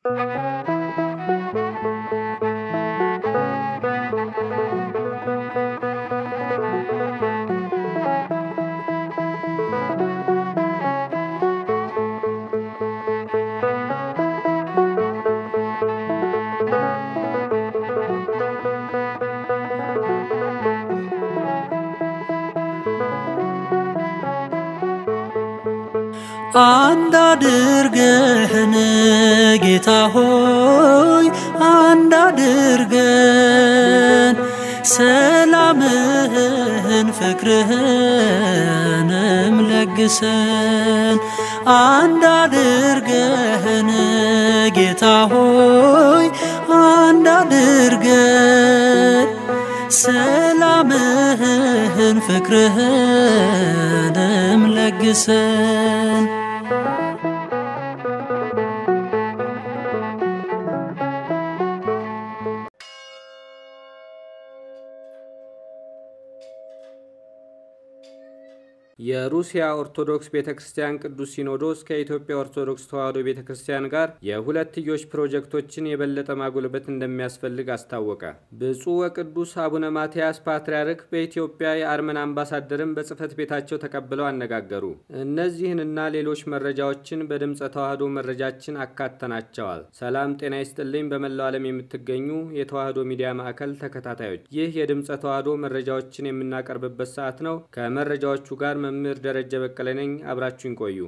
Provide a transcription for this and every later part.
አንድ አድርገህን ጌታ ሆይ አንድ አድርገን ሰላምህን ፍቅርህንም ለግሰን አንድ አድርገህን ጌታ ሆይ አንድ አድርገን ሰላምህን ፍቅርህንም ለግሰን የሩሲያ ኦርቶዶክስ ቤተ ክርስቲያን ቅዱስ ሲኖዶስ ከኢትዮጵያ ኦርቶዶክስ ተዋሕዶ ቤተ ክርስቲያን ጋር የሁለትዮሽ ፕሮጀክቶችን የበለጠ ማጎልበት እንደሚያስፈልግ አስታወቀ። ብፁዕ ወቅዱስ አቡነ ማትያስ ፓትርያርክ በኢትዮጵያ የአርመን አምባሳደርን በጽሕፈት ቤታቸው ተቀብለው አነጋገሩ። እነዚህንና ሌሎች መረጃዎችን በድምፀ ተዋሕዶ መረጃችን አካተናቸዋል። ሰላም ጤና ይስጥልኝ። በመላው ዓለም የምትገኙ የተዋሕዶ ሚዲያ ማዕከል ተከታታዮች ይህ የድምፀ ተዋሕዶ መረጃዎችን የምናቀርብበት ሰዓት ነው። ከመረጃዎቹ ጋር መምህር ደረጀ በቀለ ነኝ። አብራችሁን ቆዩ።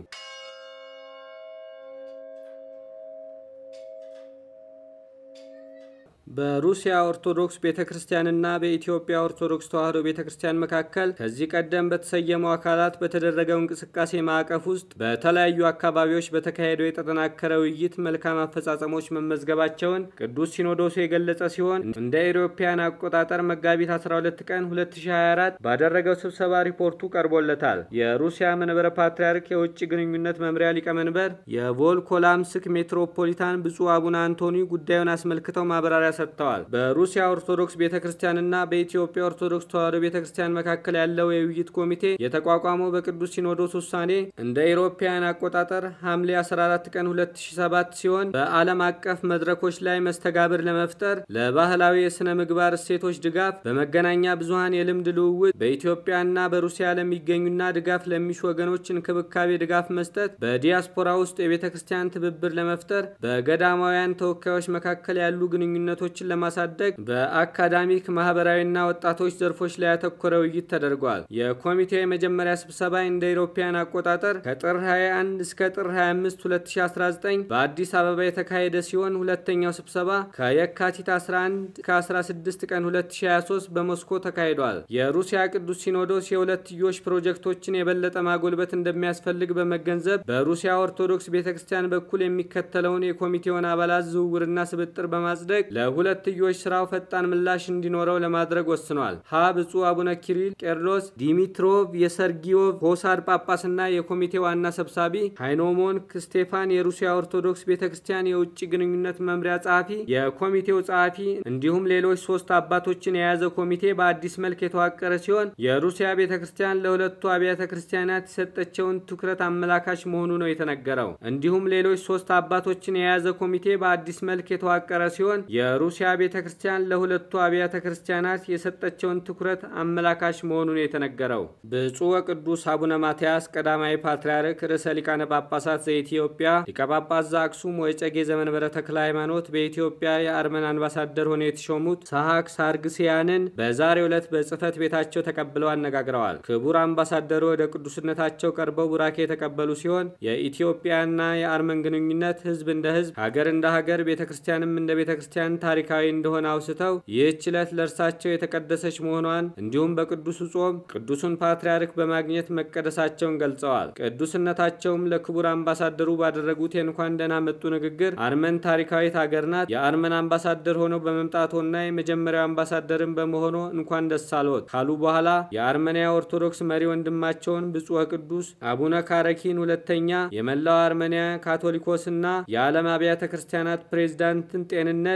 በሩሲያ ኦርቶዶክስ ቤተ ክርስቲያንና በኢትዮጵያ ኦርቶዶክስ ተዋሕዶ ቤተ ክርስቲያን መካከል ከዚህ ቀደም በተሰየሙ አካላት በተደረገው እንቅስቃሴ ማዕቀፍ ውስጥ በተለያዩ አካባቢዎች በተካሄደው የተጠናከረ ውይይት መልካም አፈጻጸሞች መመዝገባቸውን ቅዱስ ሲኖዶሱ የገለጸ ሲሆን እንደ አውሮፓውያን አቆጣጠር መጋቢት 12 ቀን 2024 ባደረገው ስብሰባ ሪፖርቱ ቀርቦለታል። የሩሲያ መንበረ ፓትርያርክ የውጭ ግንኙነት መምሪያ ሊቀመንበር የቮልኮላምስክ ሜትሮፖሊታን ብፁዕ አቡነ አንቶኒ ጉዳዩን አስመልክተው ማብራሪያ ሰጥተዋል። በሩሲያ ኦርቶዶክስ ቤተ ክርስቲያንና በኢትዮጵያ ኦርቶዶክስ ተዋሕዶ ቤተ ክርስቲያን መካከል ያለው የውይይት ኮሚቴ የተቋቋመው በቅዱስ ሲኖዶስ ውሳኔ እንደ አውሮፓውያን አቆጣጠር ሐምሌ 14 ቀን 2007 ሲሆን በዓለም አቀፍ መድረኮች ላይ መስተጋብር ለመፍጠር ለባህላዊ የሥነ ምግባር እሴቶች ድጋፍ፣ በመገናኛ ብዙኃን የልምድ ልውውጥ፣ በኢትዮጵያና በሩሲያ ለሚገኙና ድጋፍ ለሚሹ ወገኖች እንክብካቤ ድጋፍ መስጠት፣ በዲያስፖራ ውስጥ የቤተ ክርስቲያን ትብብር ለመፍጠር፣ በገዳማውያን ተወካዮች መካከል ያሉ ግንኙነቶች ችን ለማሳደግ በአካዳሚክ ማህበራዊና ወጣቶች ዘርፎች ላይ ያተኮረ ውይይት ተደርጓል። የኮሚቴው የመጀመሪያ ስብሰባ እንደ አውሮፓውያን አቆጣጠር ከጥር 21 እስከ ጥር 25 2019 በአዲስ አበባ የተካሄደ ሲሆን ሁለተኛው ስብሰባ ከየካቲት 11 ከ16 ቀን 2023 በሞስኮ ተካሂዷል። የሩሲያ ቅዱስ ሲኖዶስ የሁለትዮሽ ፕሮጀክቶችን የበለጠ ማጎልበት እንደሚያስፈልግ በመገንዘብ በሩሲያ ኦርቶዶክስ ቤተ ክርስቲያን በኩል የሚከተለውን የኮሚቴውን አባላት ዝውውርና ስብጥር በማጽደቅ ለሁለትዮሽ ስራው ፈጣን ምላሽ እንዲኖረው ለማድረግ ወስኗል። ሀ ብፁዕ አቡነ ኪሪል ቄርሎስ ዲሚትሮቭ የሰርጊዮቭ ሆሳድ ጳጳስና የኮሚቴ ዋና ሰብሳቢ፣ ሃይኖሞን ስቴፋን የሩሲያ ኦርቶዶክስ ቤተ ክርስቲያን የውጭ ግንኙነት መምሪያ ጸሐፊ፣ የኮሚቴው ጸሐፊ እንዲሁም ሌሎች ሶስት አባቶችን የያዘ ኮሚቴ በአዲስ መልክ የተዋቀረ ሲሆን የሩሲያ ቤተ ክርስቲያን ለሁለቱ አብያተ ክርስቲያናት የሰጠቸውን ትኩረት አመላካች መሆኑ ነው የተነገረው። እንዲሁም ሌሎች ሶስት አባቶችን የያዘ ኮሚቴ በአዲስ መልክ የተዋቀረ ሲሆን የሩሲያ ቤተ ክርስቲያን ለሁለቱ አብያተ ክርስቲያናት የሰጠቸውን ትኩረት አመላካች መሆኑን የተነገረው ብፁዕ ወቅዱስ አቡነ ማትያስ ቀዳማዊ ፓትርያርክ ርዕሰ ሊቃነ ጳጳሳት ዘኢትዮጵያ ሊቀ ጳጳስ ዘአክሱም ወዕጨጌ ዘመንበረ ተክለ ሃይማኖት በኢትዮጵያ የአርመን አምባሳደር ሆነው የተሾሙት ሰሐቅ ሳርግሲያንን በዛሬው ዕለት በጽሕፈት ቤታቸው ተቀብለው አነጋግረዋል። ክቡር አምባሳደሩ ወደ ቅዱስነታቸው ቀርበው ቡራኬ የተቀበሉ ሲሆን የኢትዮጵያና የአርመን ግንኙነት ሕዝብ እንደ ሕዝብ፣ ሀገር እንደ ሀገር፣ ቤተ ክርስቲያንም እንደ ቤተ ክርስቲያን ታሪካዊ እንደሆነ አውስተው ይህች ዕለት ለእርሳቸው የተቀደሰች መሆኗን እንዲሁም በቅዱሱ ጾም ቅዱሱን ፓትርያርክ በማግኘት መቀደሳቸውን ገልጸዋል። ቅዱስነታቸውም ለክቡር አምባሳደሩ ባደረጉት የእንኳን ደህና መጡ ንግግር አርመን ታሪካዊት ሀገር ናት፣ የአርመን አምባሳደር ሆነው በመምጣቶና የመጀመሪያው አምባሳደርን በመሆኖ እንኳን ደስ አልዎት ካሉ በኋላ የአርመንያ ኦርቶዶክስ መሪ ወንድማቸውን ብፁዕ ቅዱስ አቡነ ካረኪን ሁለተኛ የመላው አርመንያ ካቶሊኮስና የዓለም አብያተ ክርስቲያናት ፕሬዝዳንትን ጤንነት በአርመ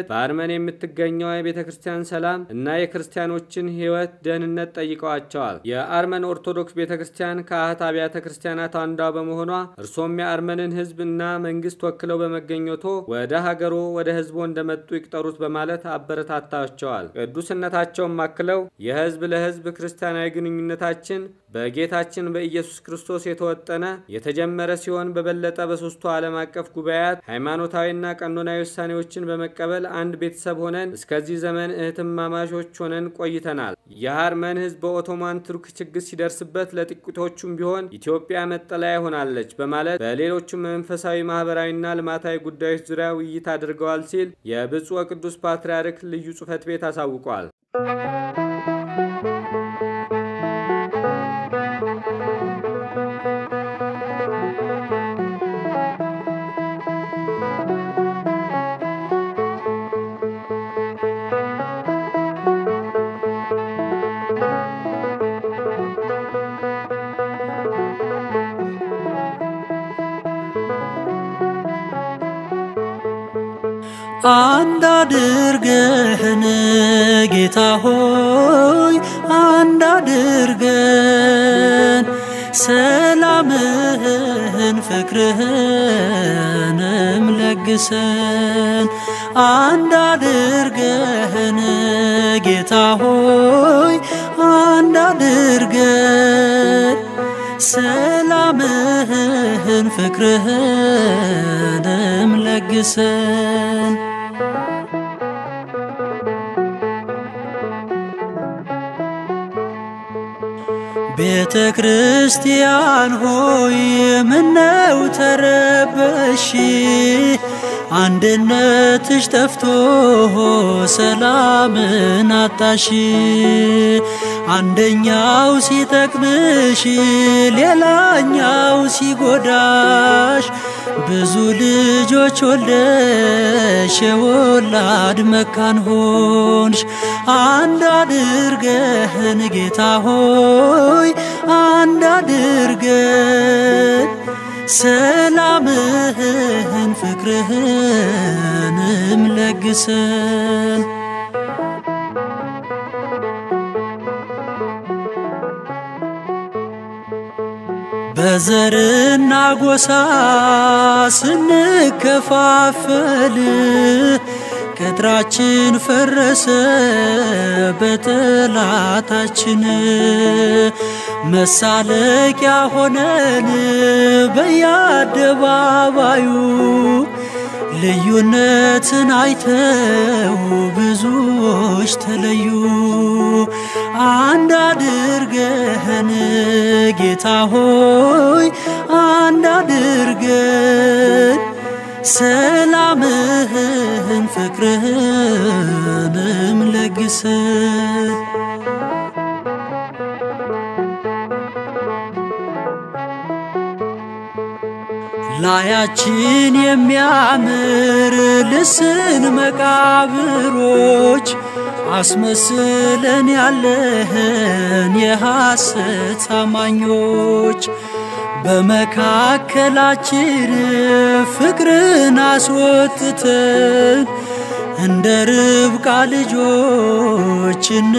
በአርመን የምትገኘው የቤተ ክርስቲያን ሰላም እና የክርስቲያኖችን ሕይወት ደህንነት ጠይቀዋቸዋል። የአርመን ኦርቶዶክስ ቤተ ክርስቲያን ከአህት አብያተ ክርስቲያናት አንዷ በመሆኗ እርሶም የአርመንን ሕዝብ እና መንግስት ወክለው በመገኘቶ ወደ ሀገሮ ወደ ሕዝቦ እንደመጡ ይቅጠሩት በማለት አበረታታቸዋል። ቅዱስነታቸውም አክለው የሕዝብ ለሕዝብ ክርስቲያናዊ ግንኙነታችን በጌታችን በኢየሱስ ክርስቶስ የተወጠነ የተጀመረ ሲሆን በበለጠ በሶስቱ ዓለም አቀፍ ጉባኤያት ሃይማኖታዊና ቀኖናዊ ውሳኔዎችን በመቀበል አንድ ቤተሰብ ሆነን እስከዚህ ዘመን እህትማማሾች ሆነን ቆይተናል። የአርመን ህዝብ በኦቶማን ቱርክ ችግር ሲደርስበት ለጥቂቶቹም ቢሆን ኢትዮጵያ መጠለያ ሆናለች በማለት በሌሎቹም መንፈሳዊ ማህበራዊና ልማታዊ ጉዳዮች ዙሪያ ውይይት አድርገዋል ሲል የብፁዕ ወቅዱስ ፓትርያርክ ልዩ ጽሕፈት ቤት አሳውቋል። አንድ አድርገህን ጌታ ሆይ አንድ አድርገን ሰላምህን ፍቅርህንም ለግሰን አንድ አድርገህን ጌታ ሆይ አንድ አድርገን ሰላምህን ፍቅርህንም ለግሰን ቤተ ክርስቲያን ሆይ ምነው ተረበሽ? አንድነትሽ ጠፍቶ ሰላምን አጣሽ። አንደኛው ሲጠቅምሽ ሌላኛው ሲጎዳሽ ብዙ ልጆች ወልደሽ የወላድ መካን ሆንሽ። አንድ አድርገህን ጌታ ሆይ አንድ አድርገን ሰላምህን ፍቅርህንም ለግሰን በዘርና ጎሳ ስንከፋፈል ቅጥራችን ፈረሰ በጠላታችን መሳለቂያ ሆነን በየአደባባዩ ልዩነትን አይተው ብዙዎች ተለዩ። አንድ አድርገህን ጌታ ሆይ አንድ አድርገን ሰላምህን ፍቅርህንም ለግሰን ላያችን የሚያምር ልስን መቃብሮች አስመስለን ያለህን የሐሰት አማኞች በመካከላችን ፍቅርን አስወጥተን እንደ ርብቃ ልጆች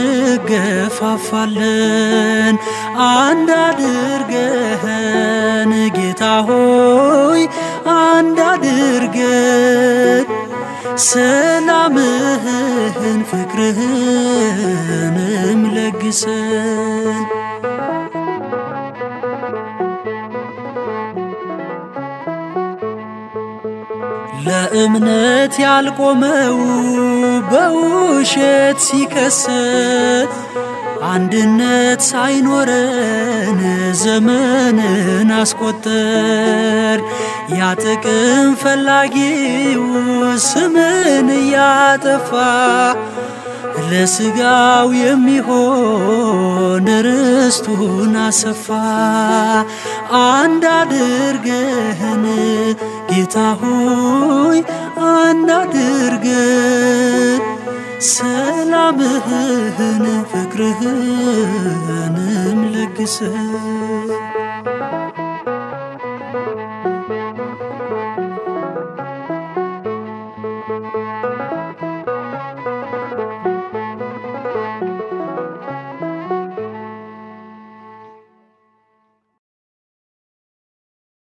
እንገፋፋለን። አንድ አድርገን ጌታ ሆይ አንድ አድርገን ሰላምህን ፍቅርህንም ለግሰን ለእምነት ያልቆመው በውሸት ሲከሰት አንድነት ሳይኖረን ዘመንን አስቆጠር። ያ ጥቅም ፈላጊው ስምን እያጠፋ ለስጋው የሚሆን ርስቱን አሰፋ። አንድ አድርገን ጌታ ሆይ አንድ አድርገን ሰላምህን ፍቅርህንም ለግሰን